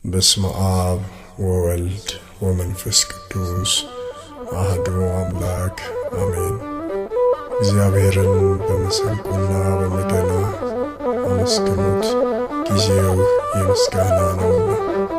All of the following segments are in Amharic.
በስመ አብ ወወልድ ወመንፈስ ቅዱስ አህዱ አምላክ አሜን። እግዚአብሔርን በመሰንቆና በበገና አመስግኑት፣ ጊዜው የምስጋና ነውና።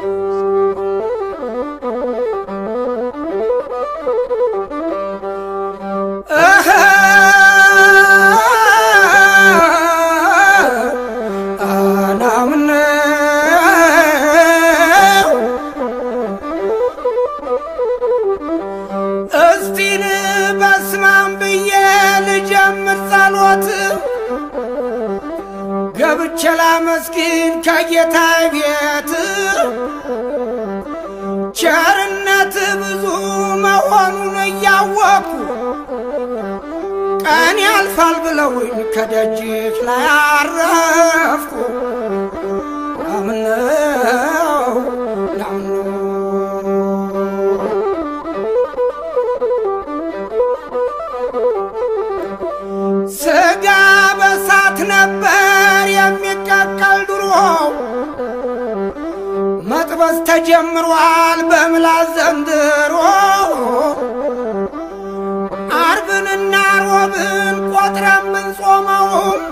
እስቲን በስማም ብዬ ልጀምር ጸሎት ገብቼ ላመስግን ከጌታ ቤት ቸርነት ብዙ መሆኑን እያወቅኩ ቀን ያልፋል ብለውኝ ከደጅህ ላይ አረፍኩ። ናምነው ናምነው ስጋ በሳት ነበር የሚቀቀል ድሮ መጥበስ ተጀምሯል በምላስ ዘንድሮ አርብንና ሮብን ቆጥረን ብንጾመውም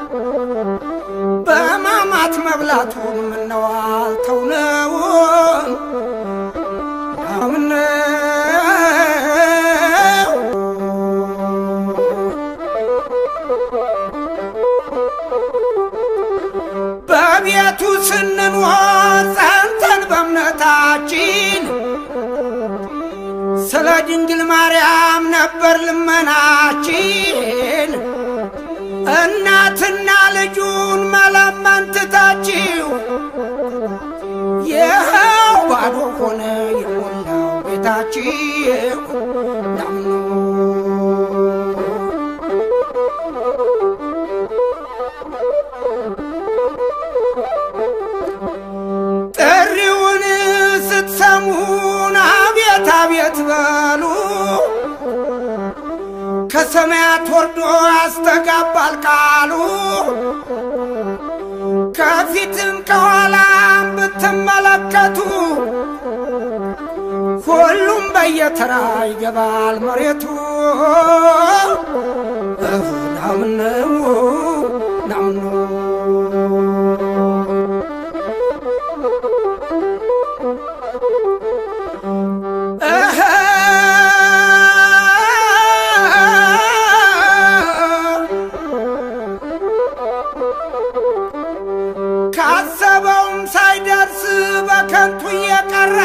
በማማት መብላቱን ምነዋል ተውነውን በቤቱ ስንኖር ጸንተን በእምነታችን ስለ ድንግል ማርያም ነበር ልመናችን። እናትና ልጁን መለመን ትታችሁ ይኸው ባዶ ሆነ የሞላው ቤታችሁ ናምኑ ጥሪውን ስትሰሙን አቤት አቤት በሉ። ከሰማያት ወርዶ ያስተጋባል ቃሉ። ከፊትም ከኋላም ብትመለከቱ ሁሉም በየተራ ይገባል መሬቱ። ናምነው ናምነው ካሰበውም ሳይደርስ በከንቱ እየቀረ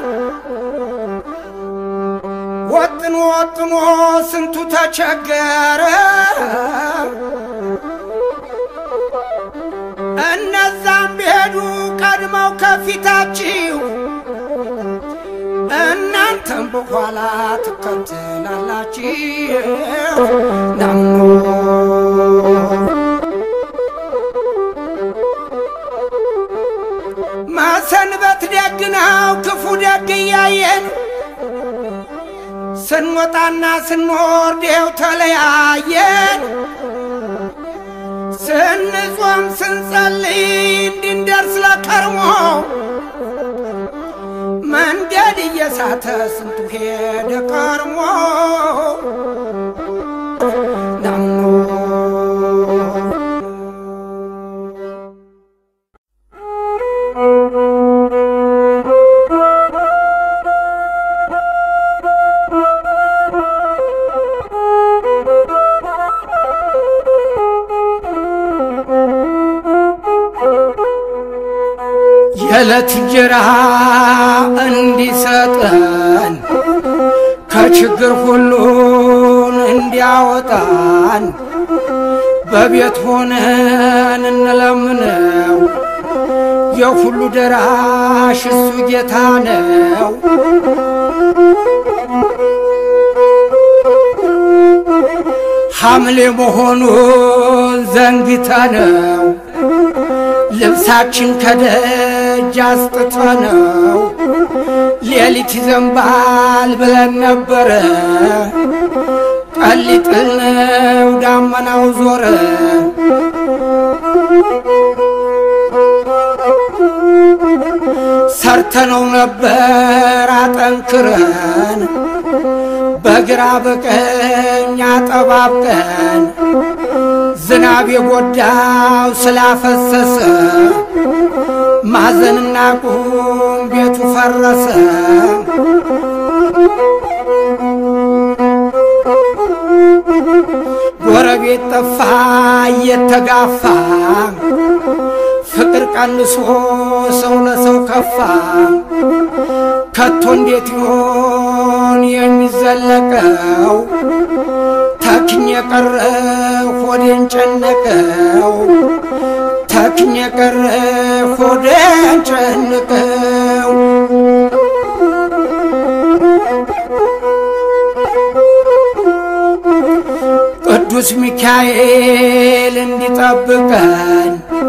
ወጥኖ ወጥኖ ስንቱ ተቸገረ። እነዛም ቢሄዱ ቀድመው ከፊታችሁ እናንተም በኋላ ትከተላላችሁ። ናምኖ መሰንበት ደግ ነው ክፉ ደግ እያየን ስንወጣና ስንወርድ ይኸው ተለያየን። ስንጾም ስንጸልይ እንድንደርስ ለከርሞ መንገድ እየሳተ ስንቱ ሄደ ከርሞ ናምኖ የዕለት እንጀራ እንዲሰጠን ከችግር ሁሉን እንዲያወጣን በቤት ሆነን እንለምነው። የሁሉ ደራሽ እሱ ጌታ ነው። ሐምሌ መሆኑን ዘንግተነው ልብሳችን ከደጅ አስጥተነው ሌሊት ይዘንባል ብለን ነበረ። ጠሊጥል ነው ዳመናው ዞረ። ሰርተነው ነበር አጠንክረን በግራ በቀኝ አጠባብቀን ዝናብ የጎዳው ስላፈሰሰ ማዘንና ቁም ቤቱ ፈረሰ። ጎረቤት ጠፋ እየተጋፋ ፍቅር ቀንሶ ሰው ለሰው ከፋ። ከቶ እንዴት ይሆን የሚዘለቀው? ተክኝ የቀረ ሆዴን ጨነቀው። ተክኝ የቀረ ሆዴን ጨነቀው። ቅዱስ ሚካኤል እንዲጠብቀን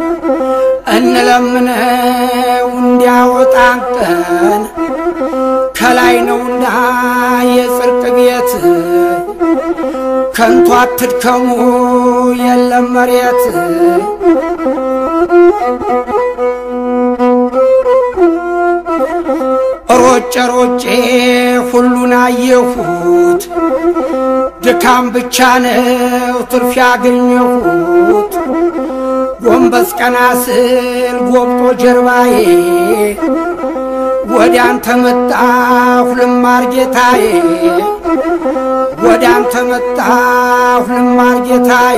እንለምነው እንዲያወጣን ቀን ከላይ ነውና የጽርቅ ቤት ከንቱ አትድከሙ የለም መሬት ሮጬ ሮጬ ሁሉን አየሁት ድካም ብቻ ነው ትርፍ ያገኘሁት ጎንበስ ቀና ስል ጎብጦ ጀርባዬ ወደ አንተ መጣሁ ልማር ጌታዬ ወደ አንተ መጣሁ ልማር ጌታዬ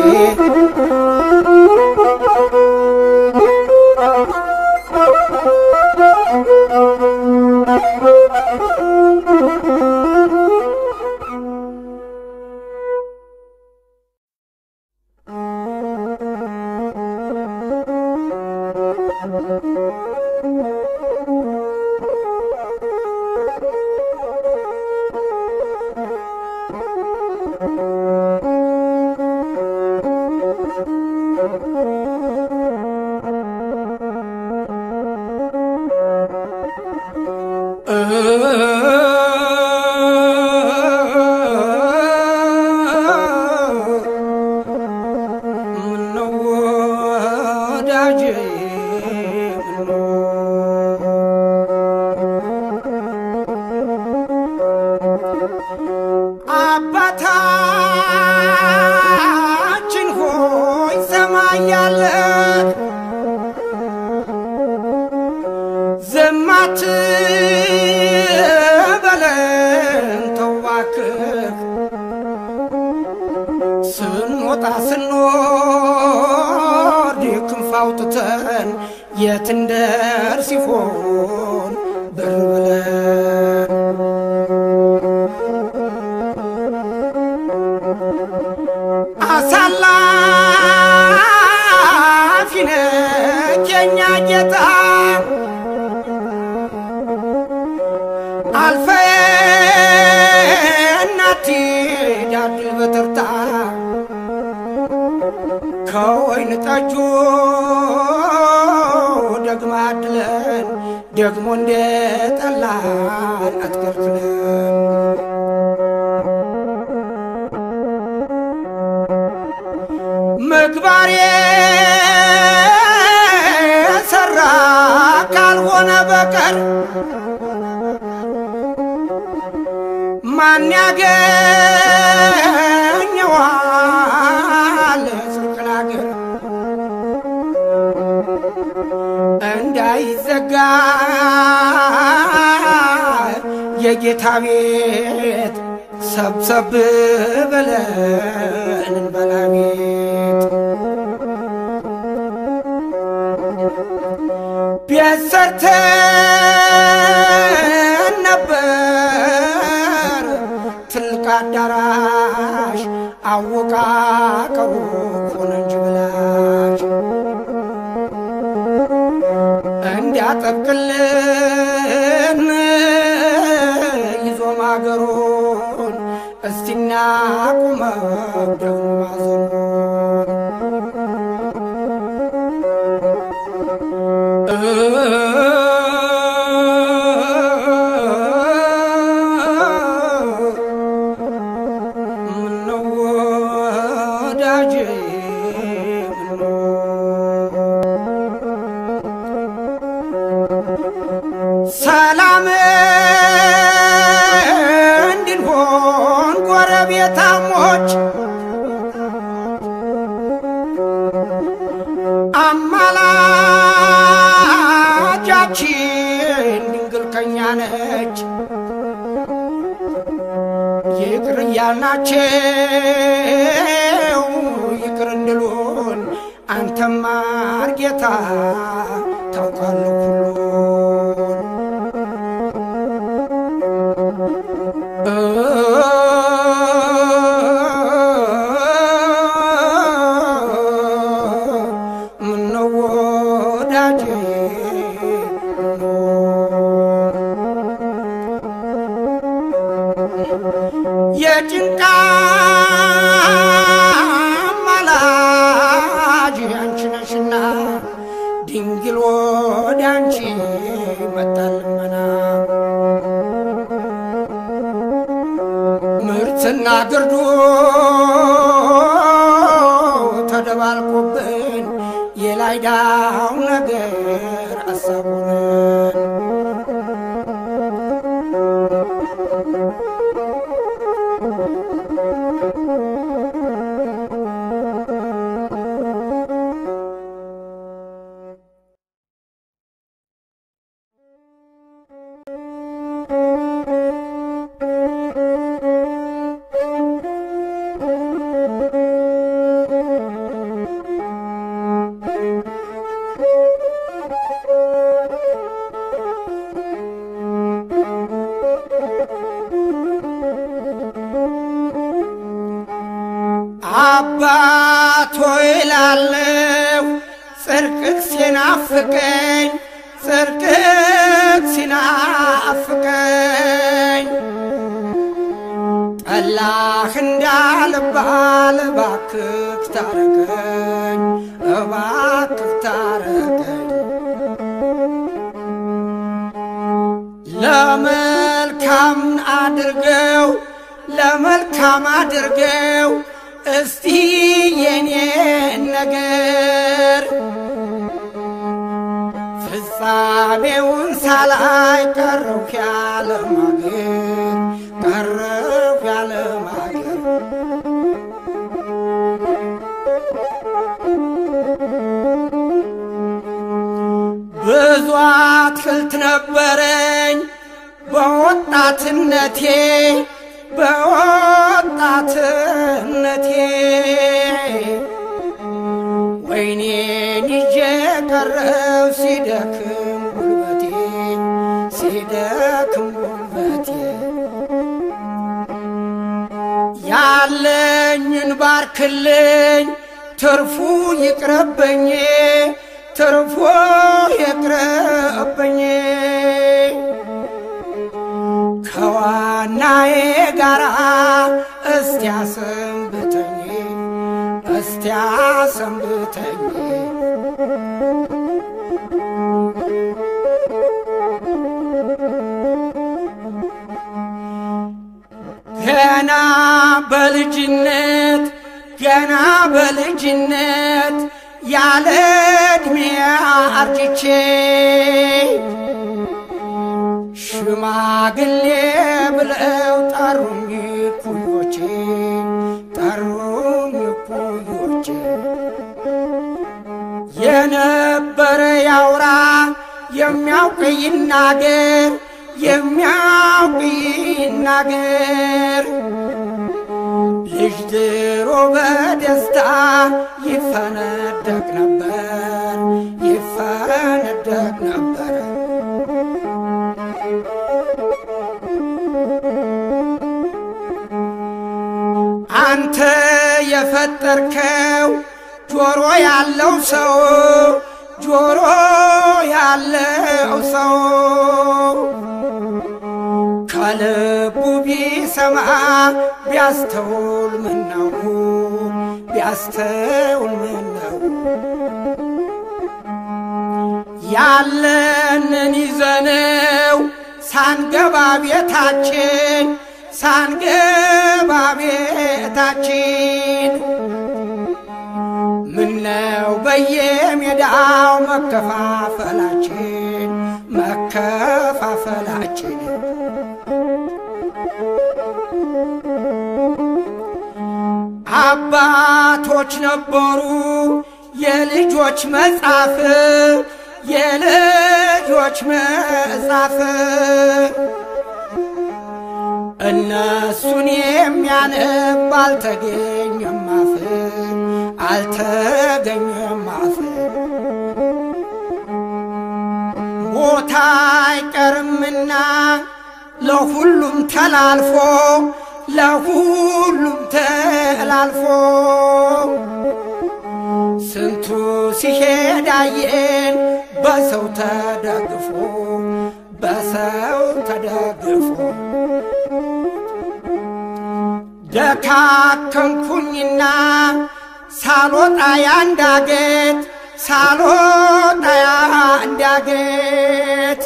ምነው ወዳጄ አባታችን ሆይ ሰማይ ያለህ ዝም አትበለን ተው እባክህ ስንወጣ ስንወርድ ክንፍ አውጥተን የት እንደርስ ይሆን ብር ብለን አሳላፊ ነህ የኛ ጌታ አልፈን አትሂድ በተርታ ከወይን ጠጁ ደግማ አድለን ደግሞ እንደ ጠላን አትከልክለን። ምግባር የሰራ ካልሆነ በቀር ማን ያገኘዋል ጽድቅን አገር እንዳይዘጋ የጌታ ቤት ሰብሰብ ብለን እንበላ ቤት ቤት ሰርተን ነበር ትልቅ አዳራሽ አወቃቀሩ ሆነ እንጂ ብላሽ እንዲያጠብቅልን ይዞ ማገሩን እስቲና ቁመው ደግሞ ማዘኑን ምነው ወዳጄ ምነው የልጆቻችን ድንግል ከኛ ነች ይቅር እያልናቸው ይቅር እንድሉን አንተማ ጌታ ታውቃለህ ሁሉን ምነው ወዳጄ የጭንቃ ማላጅ አንቺ ነሽና ድንግል ወደ አንቺ መጣል ልመና ምርትና ግርዶ ተደባልቆብን የላይዳው ነገር አሳቡንን አባቶ ይላለው ጽድቅህ ሲናፍቀኝ ጽድቅህ ሲናፍቀኝ ጠላህ እንዳልባል እባክህ ታረቀኝ እባክህ ታረቀኝ ለመልካም አድርገው ለመልካም አድርገው እስቲ የኔን ነገር ፍጻሜውን ሳላይ ቀረሁ ያለማገር ቀረሁ ያለማገር ብዙ አትክልት ነበረኝ በወጣትነቴ በወጣትነቴ ወይኔን ይዤ ቀረው ሲደክም ጉልበቴ ሲደክም ጉልበቴ ያለኝን ባርክልኝ ትርፉ ይቅረበኝ ትርፉ ይቅረበኝ ከዋናዬ ጋራ እስቲያ ሰንብተኝ እስቲያ ሰንብተኝ ገና በልጅነት ገና በልጅነት ያለ ዕድሜ አርጅቼ ሽማግሌ ብለው ጠሩኝ ኩዮቼ ጠሩኝ ኩዮቼ የነበረ ያውራ የሚያውቅ ይናገር የሚያውቅ ይናገር ልጅ ድሮ በደስታ ይፈነደቅ ነበር ይፈነደቅ ነበር አንተ የፈጠርከው ጆሮ ያለው ሰው ጆሮ ያለው ሰው ከልቡ ቢሰማ ቢያስተውል ምነው ቢያስተውል ምነው ያለንን ይዘነው ሳንገባ ቤታችን ሳንገባ ቤታችን ምነው በየሜዳው መከፋፈላችን መከፋፈላችን አባቶች ነበሩ የልጆች መጻፍ የልጆች ልጆች መጻፍ እነሱን የሚያነብ አልተገኘም አፍ አልተገኘም አፍ ቦታ አይቀርምና ለሁሉም ተላልፎ ለሁሉም ተላልፎ ስንቱ ሲሄድ አየን በሰው ተደግፎ በሰው ተደግፎ ደካከንኩኝና ሳልወጣ ያንዳገት ሳልወጣ ያንዳገት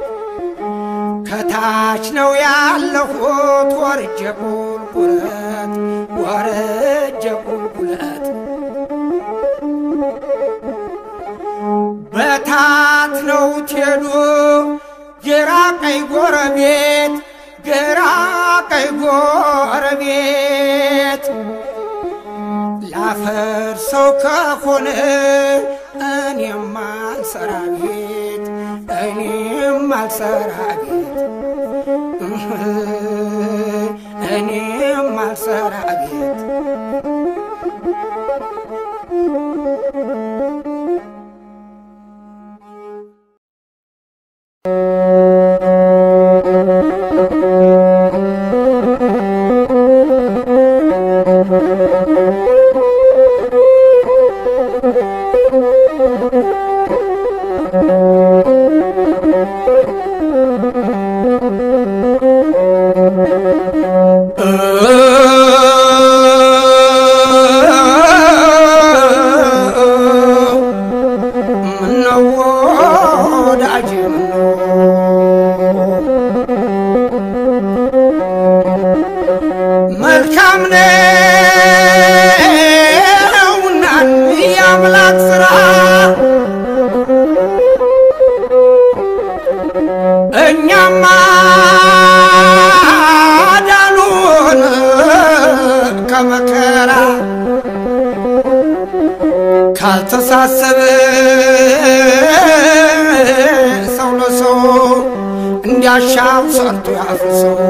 ከታች ነው ያለሁት ወርጀ ቁልቁለት ወርጀ ቁልቁለት በታት ነው ትሄዱ ግራ ቀይ ጎረቤት ግራ ቀይ ጎረቤት ላፈር ሰው ከሆነ እኔም አልሰራ ቤት እኔም አልሰራ ቤት እኔም አልሰራ ቤት ምነው ወዳጅ መልካም ነውና የአምላክ ሥራ እኛማ ዳኑን ከመከራ ካልተሳሰበ ሰው ለሰው እንዲያሻው ሰርቶ ያፍሰው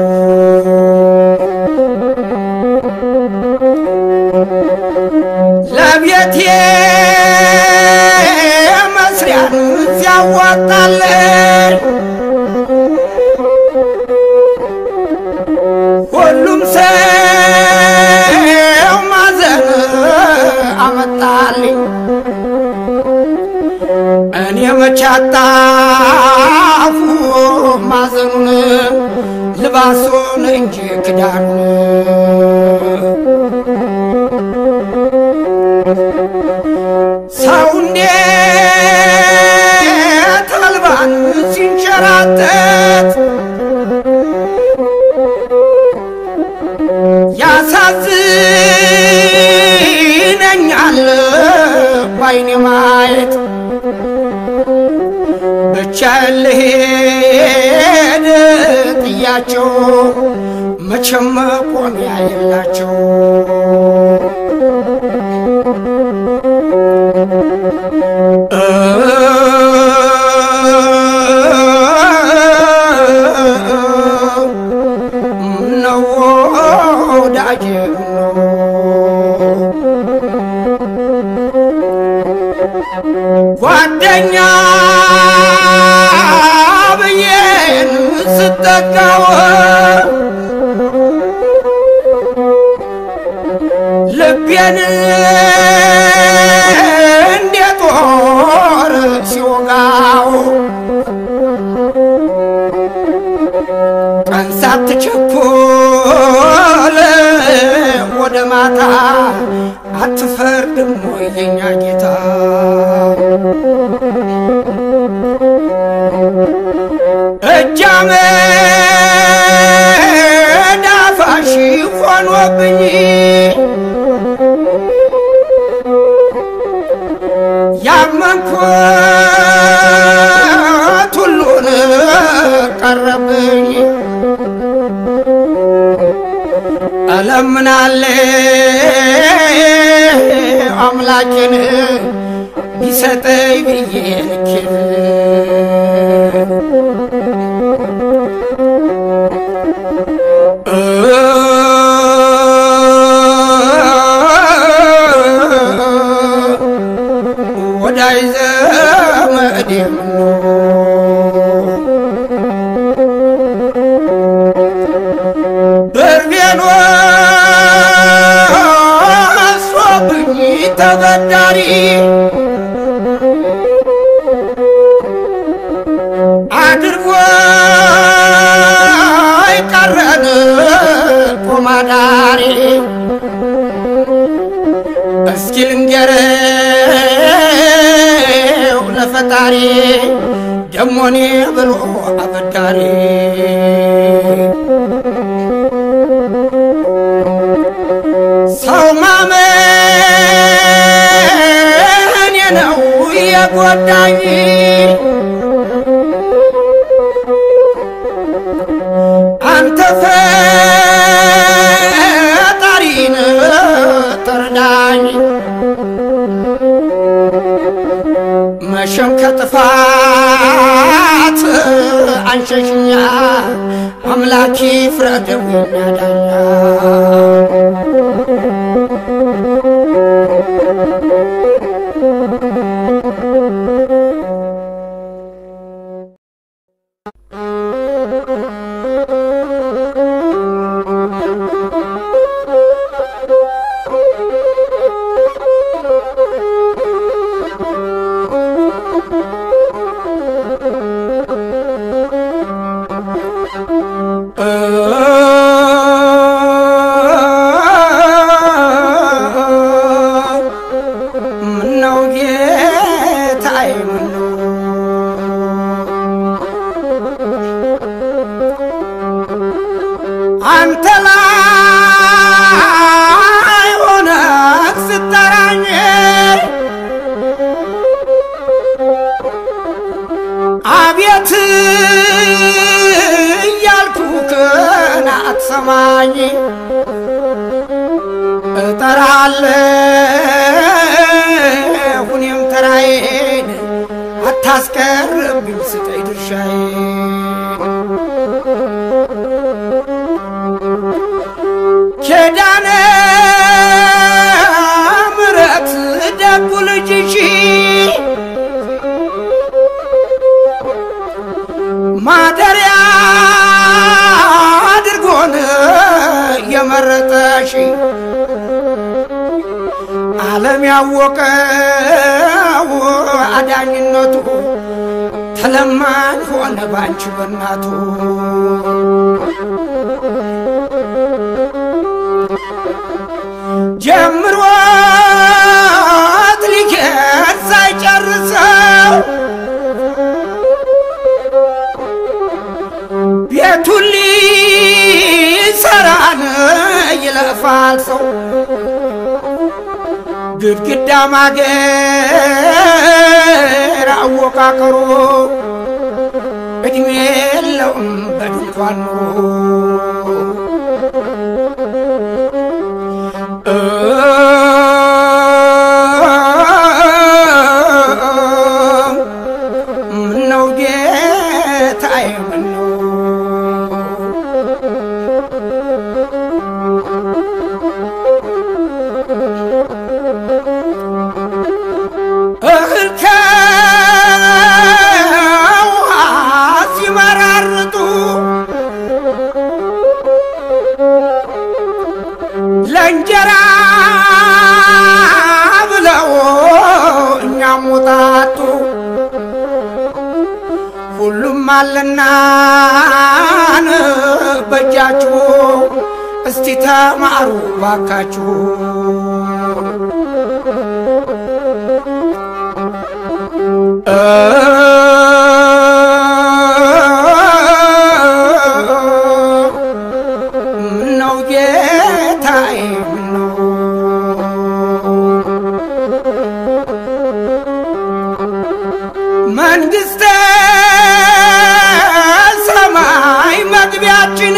ለቤቴ መስሪያን ሲያዋጣለን ሁሉም ሰው ማዘን አመጣልኝ እኔ መቻጣፉ ማዘኑን ልባሱን እንጂ ክዳኑን ሰው እንዴት አልባን ሲንሸራተት ያሳዝነኛል ባይኔ ማየት ብቻ ልሄድ ጥያቸው መቼም መቆሚያ የላቸው ነው ወዳጅ ነው ጓደኛ ብዬን ስጠጋው ልቤን እንደ ጦር ሲወጋው ቀን ሳትቸኩል ወደ ማታ አትፈርድም ወይ የኛ ጌታ? እጃመ ዳፋሽ ሆኖብኝ ያመንኩት ሁሉን ቀረብኝ እለምናለ አምላኬን ቢሰጠኝ ብዬ ልኬን ወዳይ ዘመድ በርቤኖ አስሮብኝ ተበዳሪ አድርጎ አይቀረን ቆማዳሪ እስኪ ልንገረው ለፈጣሪ ደሞኔ ብሎ አበዳሪ ሰው ማመን ነው የጎዳኝ አንተ ፈጣሪን ተረዳኝ መሸም ከጥፋት አንሸሽኛ አምላኪ ፍረደው ይናዳኛ ምነው ጌታዬ ምነው አንተ ላይ ሆነ ስጠራኝ አቤት እያልኩ ክን አትሰማኝ እጠራለሁ እኔም ተራዬን አታስቀርብኝ ስጠኝ ድርሻዬን ኪዳነ ምሕረት ደጉ ልጅሽ ማደሪያ አድርጎን የመረጠሽ ዓለም ያወቀው አዳኝነቱ ተለማኝ ሆነ ባንቺ በናቱ ጀምሮት ሊኬድ ሳይጨርሰው ቤቱን ሊሰራን ይለፋል ሰው ግድግዳ ማገር አወቃቀሩ እድሜ የለውም በድንኳን ኑሮ ምነው ጌታዬ ምነው እህል ከውሃ ሲመራርጡ ለእንጀራ ብለው እኛም ወጣጡ ሁሉም አለና በእጃችሁ እስቲ ተማሩ ባካችሁ ምነው ጌታዬ ምነው መንግሥተ ሰማይ መግቢያችን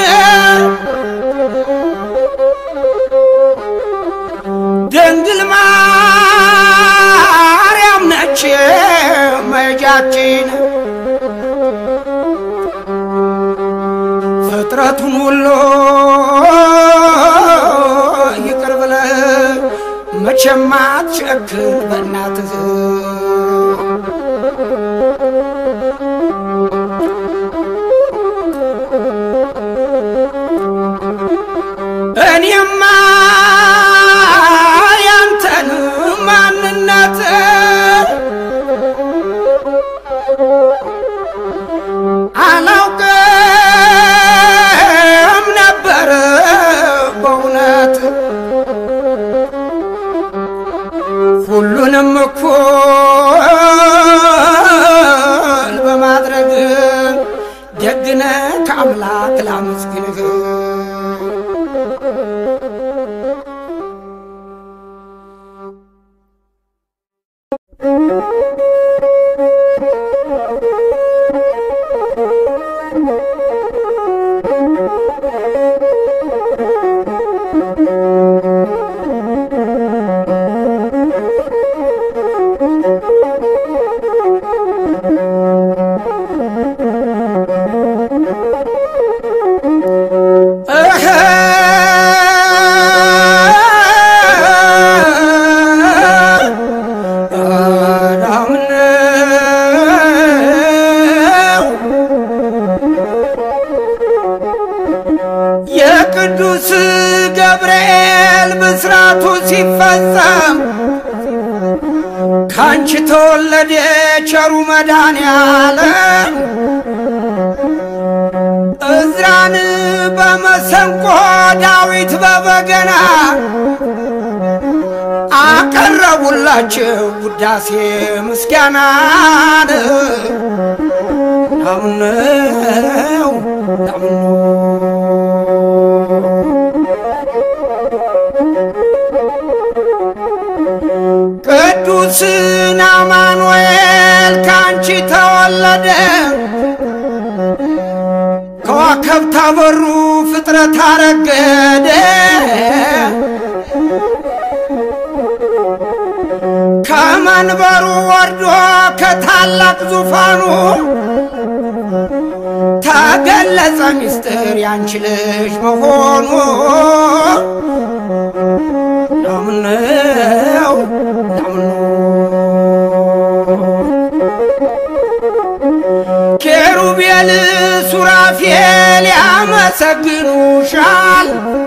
ድንግል ማርያም ነች መሄጃችን ፍጥረቱን ሁሉ ይቅር ብለህ መቼም አትቸክል በእናትህ እኔማ ያንተን ማንነት አላውቅም ነበር በእውነት ሁሉንም እኩል በማድረግ ደግነ ከአምላክ ላመስግንህ እህ የቅዱስ ገብርኤል ብስራቱ ሲፈጸም ካንቺ ተወለደ ቸሩ መድኃኔዓለም እዝራን በመሰንቆ ዳዊት በበገና አቀረቡላቸው ውዳሴ ምስጋናን ናምነው ናምነው ቅዱስን አማኑኤል ካንቺ ተወለደ ከዋከብት አበሩ ፍጥረት አረገደ ከመንበሩ ወርዶ ከታላቅ ዙፋኑ ተገለጸ ምስጢር ያንቺ ልጅ መሆኑ ናምነው ናምነው ኬሩቤል ሱራፌል ያመሰግኑሻል፣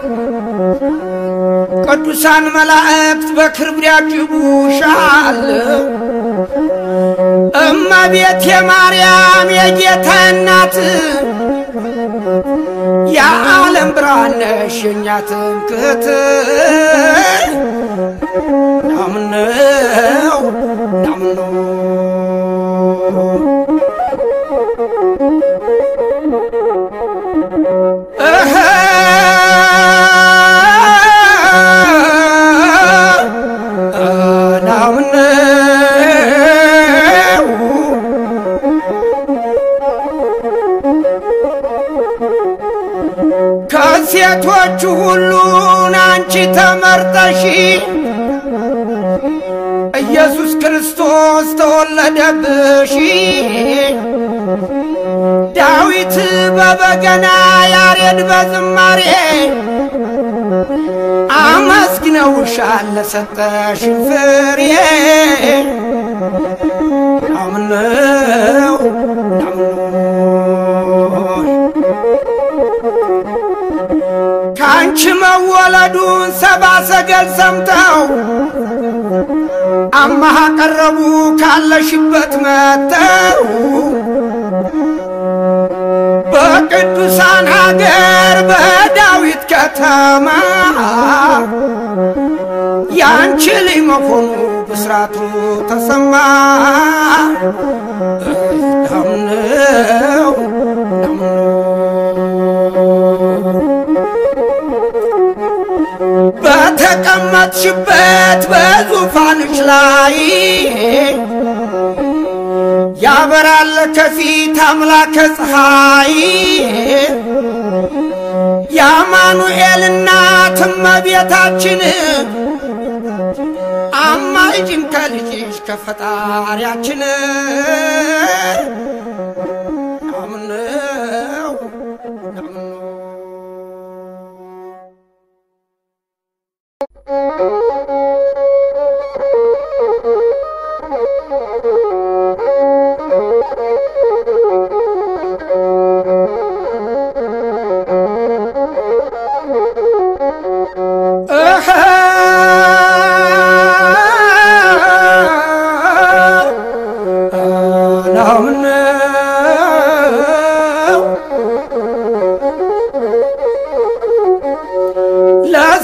ቅዱሳን መላእክት በክብር ያጅቡሻል። እመቤት የማርያም የጌታ እናት የዓለም ብርሃን ነሽ የእኛ ትምክህት ናምነው ናምነው እህ ናምነው ከሴቶቹ ሁሉን አንቺ ተመርጠሽ ኢየሱስ ክርስቶስ ተወለደብሽ። ዳዊት በበገና ያሬድ በዝማሬ አመስግነውሻል ለሰጠሽን ፍሬ ናምነው ናምነው ከአንቺ መወለዱን ሰባ ሰገል ሰምተው አማሃ ቀረቡ ካለሽበት መተው በቅዱሳን ሀገር በዳዊት ከተማ ያንቺ ልጅ መሆኑ ብስራቱ ተሰማ። ናምነው ናምነው በተቀመጥሽበት በዙፋንሽ ላይ ያበራል ከፊት አምላከ ፀሐይ የአማኑኤል እናት እመቤታችን አማልጅን ከልጅሽ ከፈጣሪያችን ናምነው ናምነው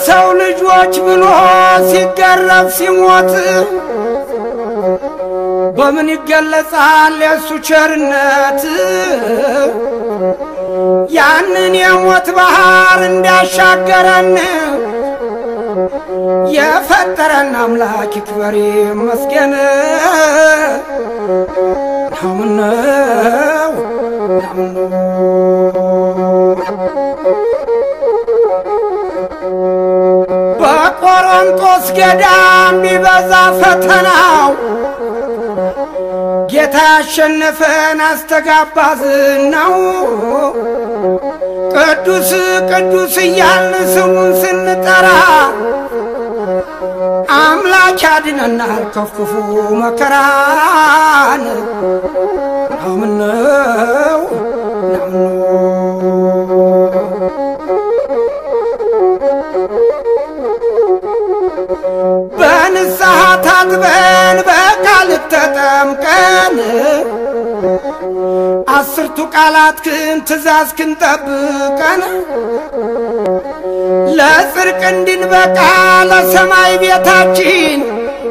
ለሰው ልጆች ብሎ ሲገረፍ ሲሞት በምን ይገለጻል የእሱ ቸርነት? ያንን የሞት ባህር እንዳሻገረን የፈጠረን አምላክ ይክበር ይመስገን። ናምነው በቆሮንቶስ ገዳም ቢበዛ ፈተናው ጌታ ያሸነፈን አስተጋባ ዝናው ቅዱስ ቅዱስ እያልን ስሙን ስንጠራ አምላክ ያድነናል ከክፉ መከራን ናምነው በንስሐ ታጥበን በቃል ተጠምቀን አስርቱ ቃላትህን ትእዛዝህን ጠብቀን ለጽድቅ እንድንበቃ ለሰማይ ቤታችን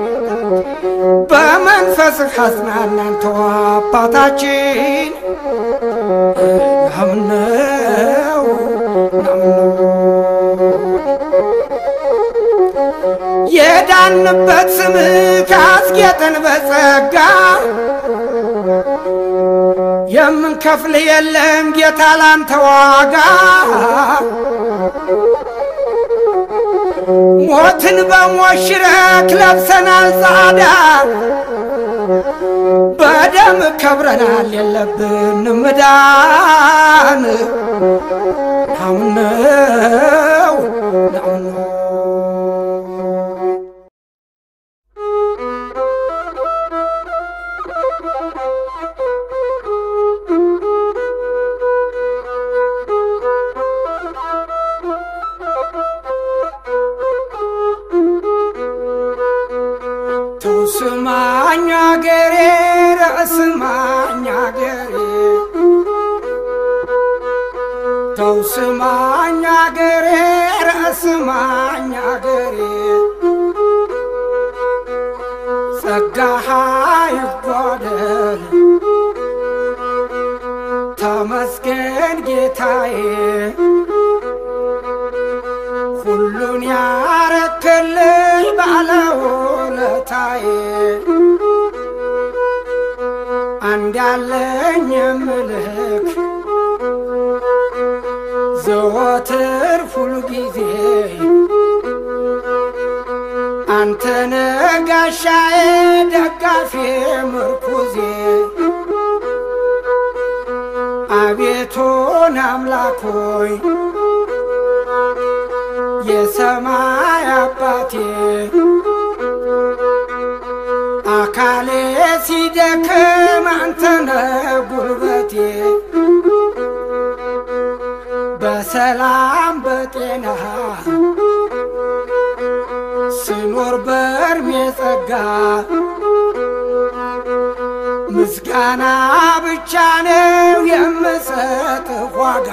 በመንፈስህ አጽናናን ተው አባታችን። ናምነው የዳንበት ስምህ ካስጌጠን በጸጋ የምንከፍል የለም ጌታ ላንተ ዋጋ ሞትን በሞት ሽረክ ለብሰናል ጻዳ በደም ከብረናል የለብን ምዳን ናምነው ናምነው ስማኛ ገሬ ረስማኛ ገሬ ተው ስማኛ ገሬ ረስማኛ ገሬ ጸጋሃ ይጓደል ተመስገን ጌታዬ ሁሉን ያረክልኝ ባለውለታዬ አንድ ያለኝ የምልክ ዘወትር ሁሉ ጊዜ አንተነ ጋሻዬ ደጋፊ ምርኩዜ አቤቱን አምላኮይ የሰማይ አባቴ አካሌ ሲደክም አንተነ ጉልበቴ በሰላም በጤና ስኖር በእርሜ ጸጋ ምስጋና ብቻ ነው የምሰጥ ዋጋ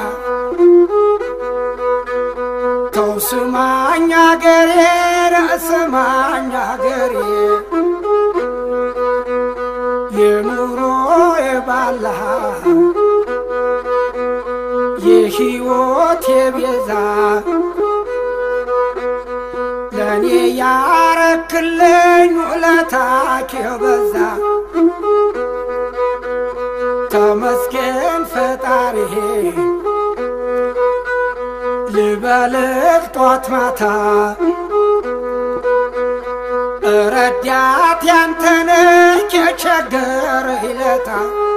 ተው ስማኝ አገሬ ረስማኝ አገሬ የኑሮ የባላ የሕይወት የቤዛ ለእኔ ያረክልኝ ውለታክ የበዛ ተመስገን ፈጣሪ ልበልህ ጧት ማታ ረዳት ያንተነህ የቸገረ ይለታ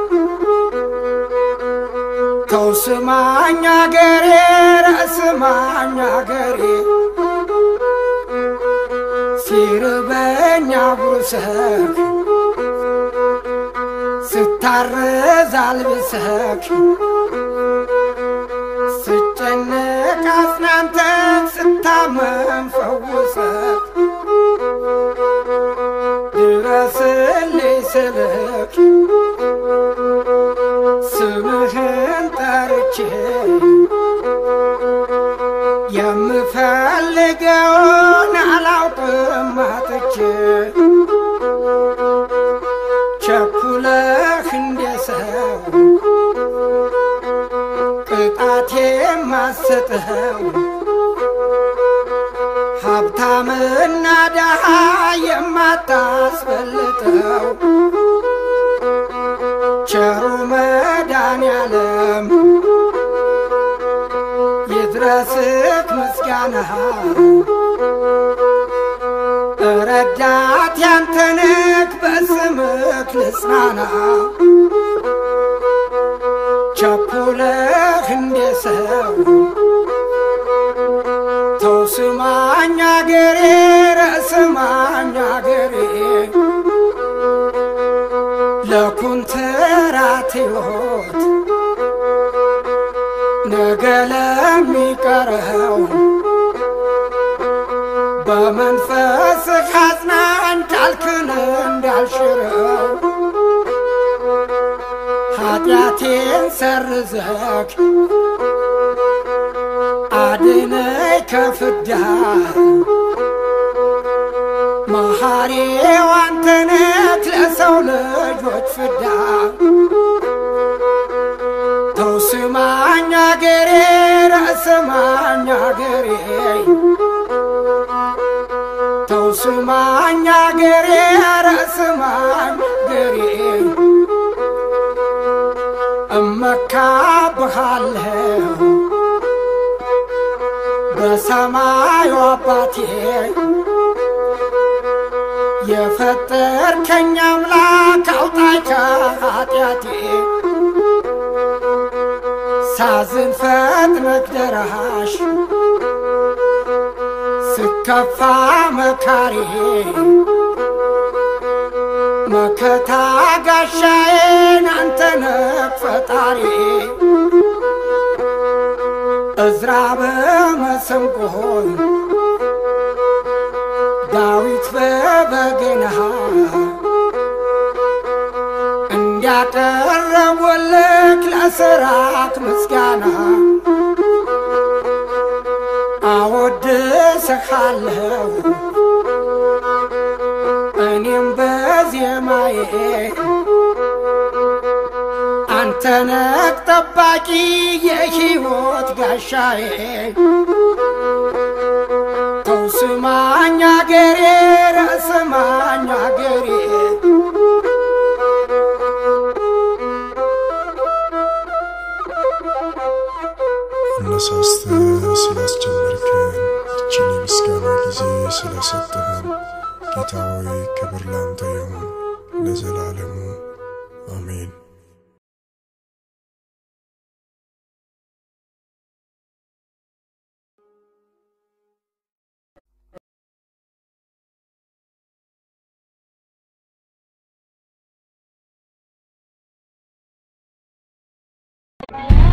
ተው ስማኝ አገሬ ረስማኝ አገሬ ሲርበኛ ጉርሰክ ስታረዝ አልብሰክ ስጨነቅ አጽናንተክ ስታመም ፈውሰክ ድረስልኝ ስልክ ስምህን ጠርቼ የምፈልግ የምፈልገውን አላውቅም አጥቼ ቸኩለህ እንደ ሰው ቅጣት የማሰጠው ሀብታምና ደሃ የማታስበልጠው ቸሩ መድኃኔዓለም ይድረስክ ምስጋና ረዳት ያንተንክ በስምክ ልጽናና ቸኩለህ እንደ ሰው ተው ስማኝ አገሬ ረስማኝ አገሬ ለኩንትራት ሕይወት ነገ ለሚቀረው በመንፈስህ አጽናኝ ቃልክን እንዳልሽረው ኃጢአቴን ሰርዘክ አድነኝ ከፍዳ መሐሪው አንተነት ለሰው ልጆች ፍዳ ተው ስማኝ አገሬ ረስማኝ አገሬ ተው ስማኝ አገሬ ረስማኝ አገሬ እመካብሃለሁ በሰማዩ አባቴ የፈጠርከኝ አምላክ አውጣኝ ከኃጢአቴ ሳዝን ፈጥነህ ደራሽ ስከፋ መካሪ መከታ ጋሻዬን አንተነህ ፈጣሪ እዝራ በመሰንቆን ዳዊት በበገና እንዲያቀረቡልክ ለስራክ ምስጋና አወድስሃለሁ እኔም በዜማዬ አንተነህ ጠባቂ የሕይወት ጋሻዬ ተው ስማኝ አገሬ ረስማኝ አገሬ አነሳስተ ስላስጀመርከን ይችን የምስጋና ጊዜ ስለሰጠህን ጌታ ሆይ ክብር ላንተ ይሁን ለዘላለሙ አሜን። Thank